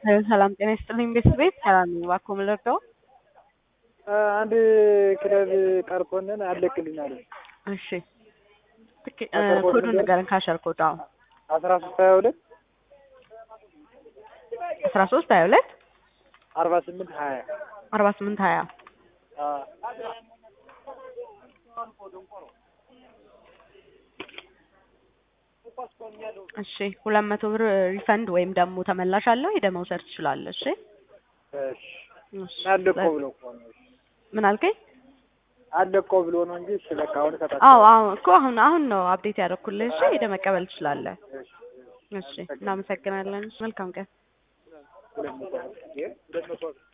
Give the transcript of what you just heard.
ሰላም ጤና ይስጥልኝ ቤተሰብ ቤት ሰላም ነኝ። እባክዎ ምን ልርዳዎ? አንድ ክለብ ቀርቶንን አለቅልኝ አለ። እሺ ትክ- እ ኮዱን ንገረን ካሸር ኮድ አዎ አስራ ሶስት ሀያ ሁለት አስራ ሶስት ሀያ ሁለት አርባ ስምንት ሀያ አርባ ስምንት ሀያ እሺ ሁለት መቶ ብር ሪፈንድ ወይም ደግሞ ተመላሽ አለው ሄደህ መውሰድ ትችላለህ። እሺ እሺ አለቆ ብሎ እኮ ነው። ምን አልከኝ? አለቆ ብሎ ነው እንጂ እሺ በቃ አሁን እሰጣቸዋለሁ። አዎ አዎ እኮ አሁን አሁን ነው አፕዴት ያደረኩልህ። እሺ ሄደህ መቀበል ትችላለህ። እሺ እናመሰግናለን። መልካም ቀን። ሁለት መቶ ሁለት መቶ